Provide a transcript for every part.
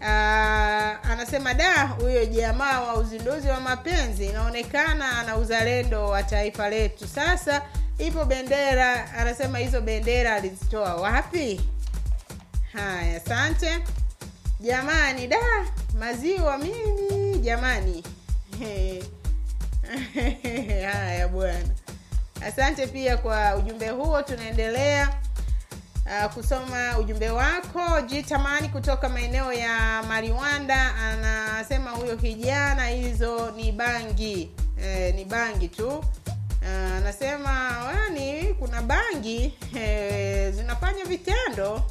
Ah, anasema da huyo jamaa wa uzinduzi wa mapenzi inaonekana ana uzalendo wa taifa letu sasa ipo bendera anasema hizo bendera alizitoa wapi haya asante jamani da maziwa mimi jamani haya bwana asante pia kwa ujumbe huo tunaendelea uh, kusoma ujumbe wako jitamani kutoka maeneo ya mariwanda anasema huyo kijana hizo ni bangi eh, ni bangi tu Ah, anasema wani kuna bangi eh, zinafanya vitendo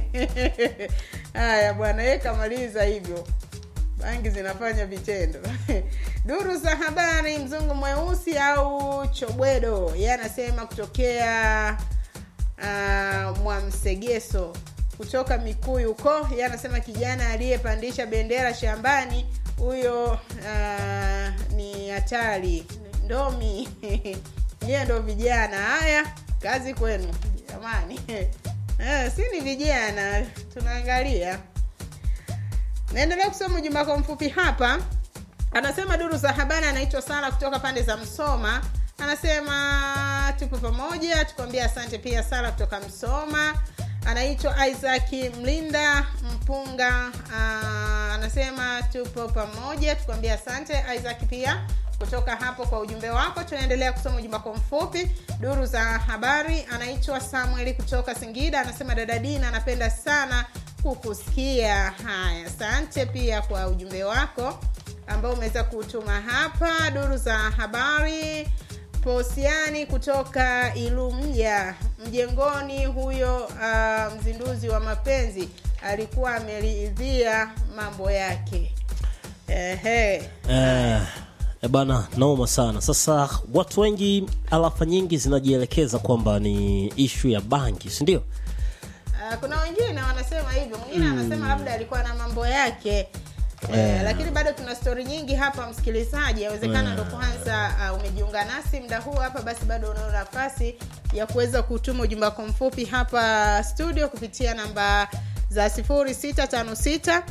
haya bwana ye kamaliza hivyo bangi zinafanya vitendo duru za habari mzungu mweusi au chobwedo ye anasema kutokea uh, mwamsegeso kutoka mikuyu huko ye anasema kijana aliyepandisha bendera shambani huyo uh, ni hatari ndomi nyie ndo vijana haya kazi kwenu jamani eh, si ni vijana tunaangalia naendelea kusoma ujumbe wako mfupi hapa anasema duru za habari anaitwa sara kutoka pande za msoma anasema tupo pamoja tukwambia asante pia sara kutoka msoma anaitwa isaac mlinda mpunga uh, anasema tupo pamoja tukwambia asante isaac pia kutoka hapo kwa ujumbe wako tunaendelea kusoma ujumbe wako mfupi duru za habari anaitwa samueli kutoka singida anasema dada dina anapenda sana kukusikia haya asante pia kwa ujumbe wako ambao umeweza kutuma hapa duru za habari posiani kutoka ilumja mjengoni huyo uh, mzinduzi wa mapenzi alikuwa ameridhia mambo yake Ehe. eh, eh, bana noma sana sasa watu wengi alafa nyingi zinajielekeza kwamba ni ishu ya bangi sindio Uh, kuna wengine wanasema hivyo mwingine anasema labda alikuwa na mambo yake Eh, lakini bado tuna stori nyingi hapa msikilizaji yawezekana ndo kwanza uh, umejiunga nasi mda huu hapa basi bado unao nafasi ya kuweza kutuma ujumbe wako mfupi hapa studio kupitia namba za 0656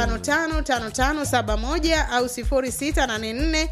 555571 au 0684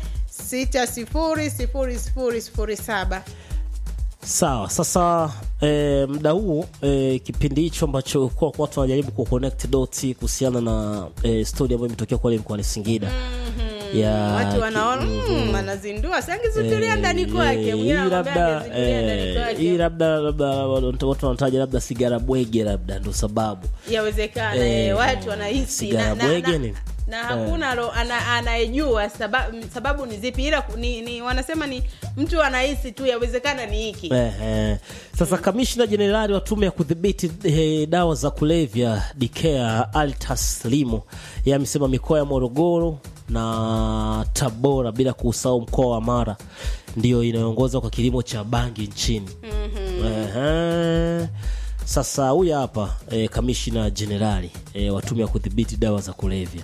600007 sawa sasa e, mda huu e, kipindi hicho ambacho kuwa watu wanajaribu ku connect doti kuhusiana na e, story ambayo imetokea kule mkoani singida ya watu wanaona mm, anazindua sangizindulia ndani kwake hii mwingine anakwambia labda angezindulia ndani eh, kwake. hii labda labda watu wanataja labda sigara bwege labda ndo sababu yawezekana Eh, eh, watu wanahisi sigara na, na, bwege na, ni? na hakuna ro- ana, anayejua sababu, sababu ni zipi ila ku- ni, ni wanasema ni mtu anahisi tu yawezekana ni hiki Eh, eh. Sasa kamishna jenerali wa tume ya kudhibiti eh, dawa za kulevya Dikea Altas Limo yeye amesema mikoa ya Morogoro na Tabora bila kusahau mkoa wa Mara ndiyo inayoongoza kwa kilimo cha bangi nchini. Ehe. Sasa huyu hapa eh, kamishna jenerali eh, wa tume ya kudhibiti dawa za kulevya.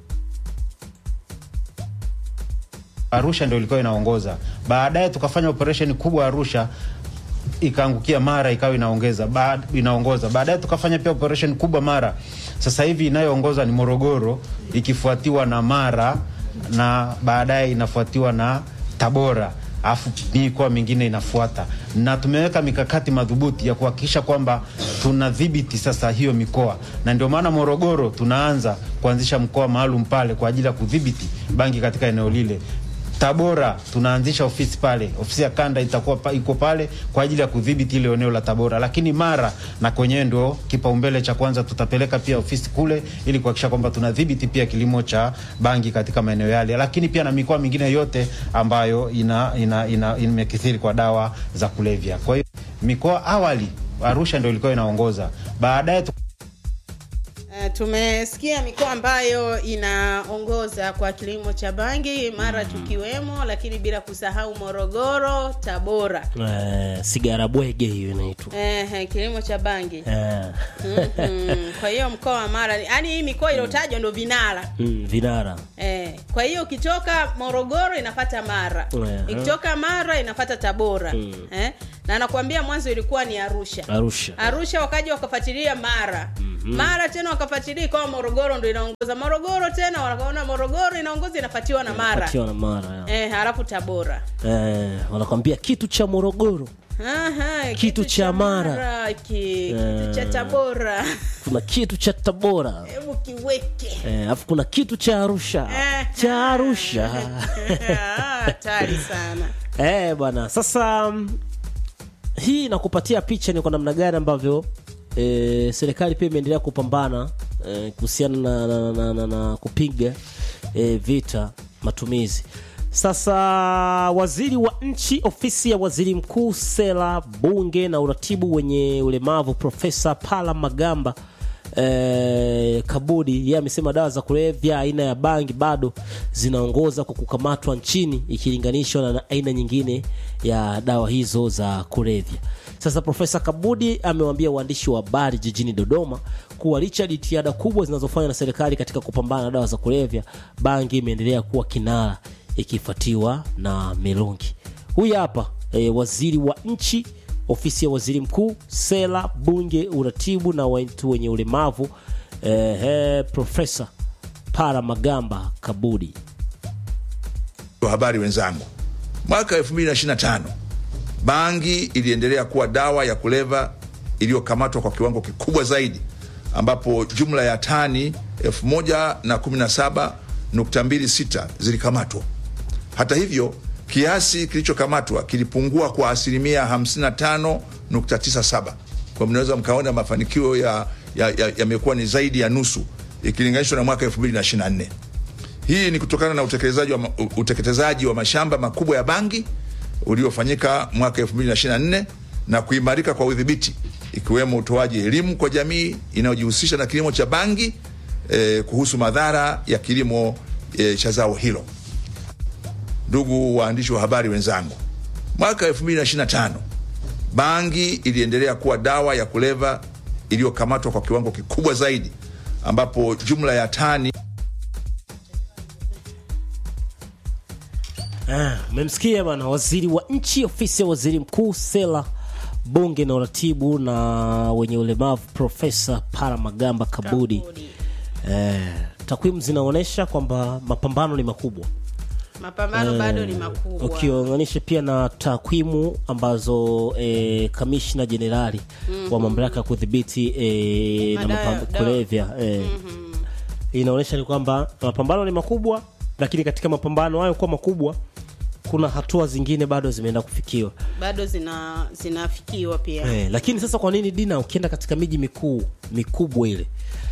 Arusha ndio ilikuwa inaongoza. Baadaye tukafanya operation kubwa Arusha ikaangukia Mara ikawa inaongeza baad, inaongoza. Baadaye tukafanya pia operation kubwa Mara. Sasa hivi inayoongoza ni Morogoro ikifuatiwa na Mara na baadaye inafuatiwa na Tabora alafu mikoa mingine inafuata, na tumeweka mikakati madhubuti ya kuhakikisha kwamba tunadhibiti sasa hiyo mikoa, na ndio maana Morogoro tunaanza kuanzisha mkoa maalum pale kwa ajili ya kudhibiti bangi katika eneo lile. Tabora tunaanzisha ofisi pale, ofisi ya kanda itakuwa pa, iko pale kwa ajili ya kudhibiti ile eneo la Tabora, lakini Mara na kwenyewe ndio kipaumbele cha kwanza, tutapeleka pia ofisi kule ili kuhakikisha kwamba tunadhibiti pia kilimo cha bangi katika maeneo yale, lakini pia na mikoa mingine yote ambayo ina, ina, ina, imekithiri kwa dawa za kulevya. Kwa hiyo mikoa awali Arusha ndio ilikuwa inaongoza, baadaye tu... Uh, tumesikia mikoa ambayo inaongoza kwa kilimo cha bangi mara tukiwemo lakini bila kusahau morogoro tabora Eh, sigara bwege hiyo inaitwa. eh, kilimo cha bangi Eh. mm, kwa hiyo mkoa wa mara yaani hii mikoa iliyotajwa ndo vinara Mm, vinara. Eh, kwa hiyo ukitoka morogoro inafata mara Ehe. ikitoka mara inafata tabora Mm. eh? na nakwambia mwanzo ilikuwa ni arusha Arusha. arusha wakaja wakafuatilia mara mara tena wakafuatilia ikawa morogoro ndo inaongoza morogoro tena wakaona morogoro inaongoza inafatiwa na mara Patiwa na mara ya. eh, halafu tabora eh, wanakwambia kitu cha morogoro Aha, Kitu cha Mara. ki, kitu cha tabora kuna kitu cha tabora hebu kiweke Eh, alafu kuna kitu cha arusha Eh. cha arusha Ah, hatari sana eh, bwana sasa mm, hii inakupatia picha ni kwa namna gani ambavyo eh, serikali pia imeendelea kupambana eh, kuhusiana na, na, na, na, na kupiga eh, vita matumizi sasa waziri wa nchi ofisi ya waziri mkuu sera bunge na uratibu wenye ulemavu profesa pala magamba eh, kabudi yeye amesema dawa za kulevya aina ya bangi bado zinaongoza kwa kukamatwa nchini ikilinganishwa na aina nyingine ya dawa hizo za kulevya sasa profesa kabudi amewaambia waandishi wa habari jijini dodoma kuwa licha ya jitihada kubwa zinazofanywa na serikali katika kupambana na dawa za kulevya bangi imeendelea kuwa kinara ikifuatiwa na mirungi huyu hapa e, waziri wa nchi ofisi ya waziri mkuu sera bunge uratibu na watu wenye ulemavu eh, eh, profesa para magamba kabudi wa habari wenzangu, mwaka 2025 bangi iliendelea kuwa dawa ya kuleva iliyokamatwa kwa kiwango kikubwa zaidi, ambapo jumla ya tani 1017.26 zilikamatwa. Hata hivyo, kiasi kilichokamatwa kilipungua kwa asilimia 55.97. Kwa mnaweza mkaona mafanikio yamekuwa ya, ya, yamekuwa ni zaidi ya nusu ikilinganishwa na mwaka 2024. Hii ni kutokana na utekelezaji wa, ma- utekelezaji wa mashamba makubwa ya bangi uliofanyika mwaka 2024 na kuimarika kwa udhibiti ikiwemo utoaji elimu kwa jamii inayojihusisha na kilimo cha bangi eh, kuhusu madhara ya kilimo eh, cha zao hilo. Ndugu waandishi wa habari wenzangu, mwaka 2025 bangi iliendelea kuwa dawa ya kuleva iliyokamatwa kwa kiwango kikubwa zaidi, ambapo jumla ya tani Ah, umemsikia bana waziri wa nchi ofisi ya waziri mkuu sera bunge na uratibu na wenye ulemavu profesa para magamba kabudi Kabudi. eh, takwimu zinaonyesha kwamba mapambano ni makubwa mapambano bado ni makubwa ukiunganisha pia na takwimu ambazo e, kamishna jenerali wa mamlaka ya kudhibiti e, na Madawa- mapam- dawa. kulevya e, inaonyesha ni kwamba mapambano ni makubwa lakini katika mapambano hayo kuwa makubwa kuna hatua zingine bado zimeenda kufikiwa bado zina zinafikiwa pia e, lakini sasa kwa nini dina ukienda katika miji mikuu mikubwa ile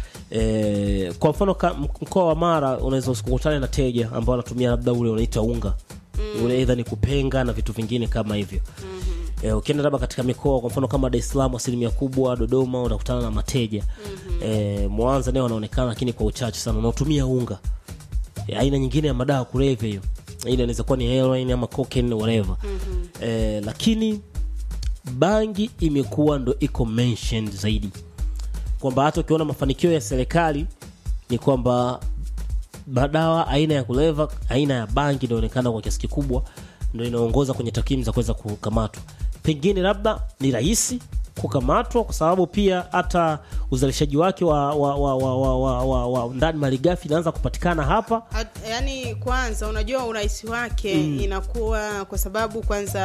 e, kwa mfano ka- mkoa wa mara unaweza usikukutane na teja ambao wanatumia labda ule unaita unga mm. ule eidha ni kupenga na vitu vingine kama hivyo mm-hmm. e, ukienda labda katika mikoa kwa mfano kama dar es salaam asilimia kubwa dodoma unakutana na mateja mm-hmm. e, mwanza nayo wanaonekana lakini kwa uchache sana unaotumia unga e, aina nyingine ya madawa ya kulevya hiyo ile inaweza kuwa ni heroin ama cocaine whatever mm-hmm. e, lakini bangi imekuwa ndo iko mentioned zaidi kwamba hata ukiona mafanikio ya serikali ni kwamba madawa aina ya kuleva aina ya bangi inaonekana kwa kiasi kikubwa ndo inaongoza kwenye takwimu za kuweza kukamatwa pengine labda ni rahisi kukamatwa kwa sababu pia hata uzalishaji wake wa, wa, wa, wa, wa, wa, wa, wa ndani malighafi inaanza kupatikana hapa Hat- yaani kwanza unajua urahisi wake mm. inakuwa kwa sababu kwanza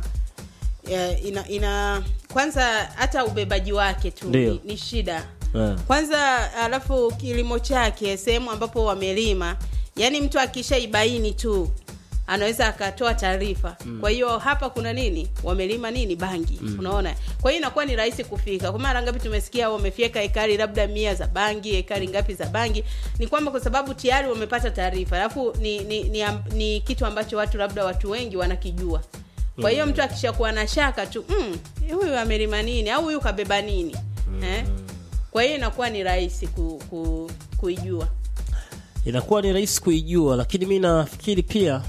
ya, ina, ina kwanza hata ubebaji wake tu Ndio. ni, ni shida Eh. kwanza alafu kilimo chake sehemu ambapo wamelima yaani mtu akishaibaini tu anaweza akatoa taarifa mm. kwa hiyo hapa kuna nini wamelima nini bangi mm. unaona kwa hiyo inakuwa ni rahisi kufika kwa mara ngapi tumesikia wamefyeka ekari labda mia za bangi ekari ngapi za bangi ni kwamba kwa sababu tayari wamepata taarifa alafu ni ni, ni, am- ni kitu ambacho watu labda watu wengi wanakijua kwa hiyo mtu akishakuwa na shaka tu "Mm, huyu amelima nini au huyu kabeba nini eh? kwa hiyo inakuwa ni rahisi ku, ku, kuijua inakuwa ni rahisi kuijua lakini mi nafikiri pia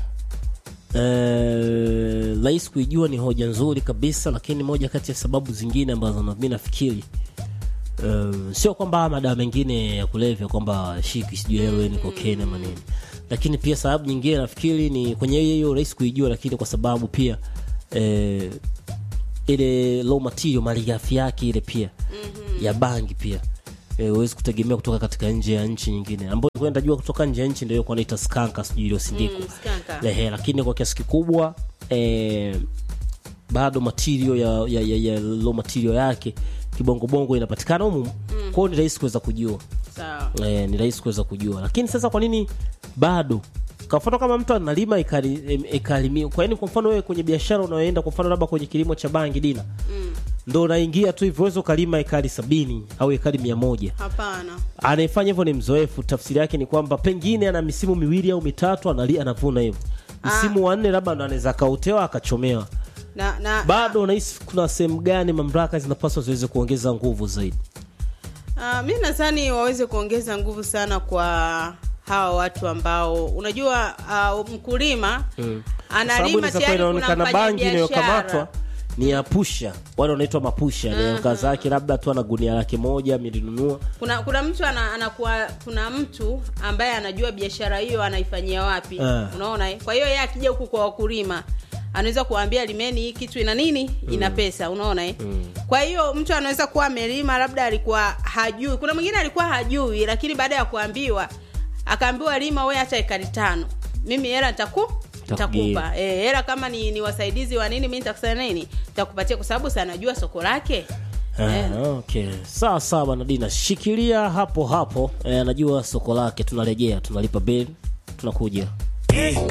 eh, rahisi kuijua ni hoja nzuri kabisa lakini moja kati ya sababu zingine ambazo na- mi nafikiri um, sio kwamba haya madawa mengine ya kulevya kwamba shiki sijui heroin cocaine ama nini lakini pia sababu nyingine nafikiri ni kwenye hiyo hiyo rahisi kuijua lakini kwa sababu pia eh, ile low material malighafi yake ile pia mm-hmm. ya bangi pia eh, huwezi kutegemea kutoka katika nje ya nchi nyingine ambayo kwenda jua kutoka nje ya nchi ndio kwa naita skanka sijui iliyosindikwa Mm, skanka. Ehe, lakini kwa kiasi kikubwa eh, bado material ya, ya, ya, ya low material yake kibongobongo inapatikana humu mm. kwao ni rahisi kuweza kujua sawa eh, ni rahisi kuweza kujua lakini sasa kwa nini bado kwa mfano kama mtu analima ikali- em- ikalimiwa kwa nini kwa mfano wewe kwenye biashara unayoenda kwa mfano labda kwenye kilimo cha bangi dina mm. ndo unaingia tu hivyo uweze ukalima ekari sabini au ekari mia moja hapana anayefanya hivyo ni mzoefu tafsiri yake ni kwamba pengine ana misimu miwili au mitatu anali anavuna hivyo msimu wa nne labda ndo anaweza akautewa akachomewa na, na bado unahisi kuna sehemu gani mamlaka zinapaswa ziweze kuongeza nguvu zaidi Uh, mi nadhani waweze kuongeza nguvu sana kwa hawa watu ambao unajua uh, mkulima Mm. Kwa sababu analima inaweza kuwa tayari kuna inaonekana bangi inayokamatwa mfanyabiashara ni ya pusha wale wanaitwa mapusha ni kazi yake labda tu ana gunia lake moja amelinunua kuna kuna mtu ana, anakuwa kuna mtu ambaye anajua biashara hiyo anaifanyia wapi Ah. unaona eh? kwa hiyo yeye akija huku kwa wakulima anaweza kuambia limeni hii kitu ina nini ina pesa unaona eh? kwa hiyo mtu anaweza kuwa amelima labda alikuwa hajui kuna mwingine alikuwa hajui lakini baada ya kuambiwa akaambiwa lima we hata ekari tano mimi hela nitaku Nitakugia. nitakupa eh, hela kama ni, ni wasaidizi wa nini mi nitakusanya nini nitakupatia kwa sababu si anajua soko lake Ah, okay sawa sawa bwana dina shikilia hapo hapo eh, anajua soko lake tunarejea tunalipa beli tunakuja